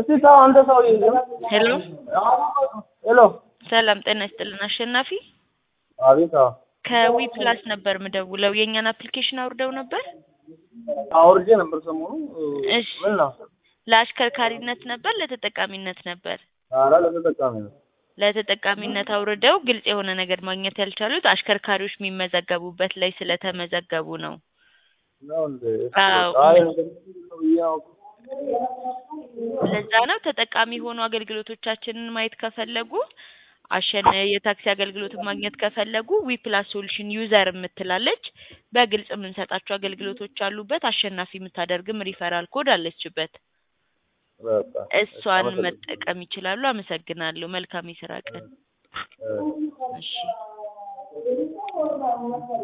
እስቲ ተው አንተ ሰውዬ። ሄሎ ሄሎ ሰላም ጤና ይስጥልን አሸናፊ አቤት። አዎ ከዊ ፕላስ ነበር ምደውለው የእኛን አፕሊኬሽን አውርደው ነበር አውርጄ ነበር ሰሞኑ። እሺ። ምን ነው? ለአሽከርካሪነት ነበር ለተጠቃሚነት ነበር ኧረ ለተጠቃሚ ነው። ለተጠቃሚነት አውርደው ግልጽ የሆነ ነገር ማግኘት ያልቻሉት አሽከርካሪዎች የሚመዘገቡበት ላይ ስለተመዘገቡ ነው ነው እንዴ? አዎ። አይ እንደዚህ ነው ብዬ አውቅ ለዛ ነው ተጠቃሚ የሆኑ አገልግሎቶቻችንን ማየት ከፈለጉ አሸን የታክሲ አገልግሎትን ማግኘት ከፈለጉ ዊ ፕላስ ሶሉሽን ዩዘር የምትላለች በግልጽ የምንሰጣቸው አገልግሎቶች አሉበት አሸናፊ የምታደርግም ሪፈራል ኮድ አለችበት በቃ እሷን መጠቀም ይችላሉ አመሰግናለሁ መልካም የስራ ቀን እ እሺ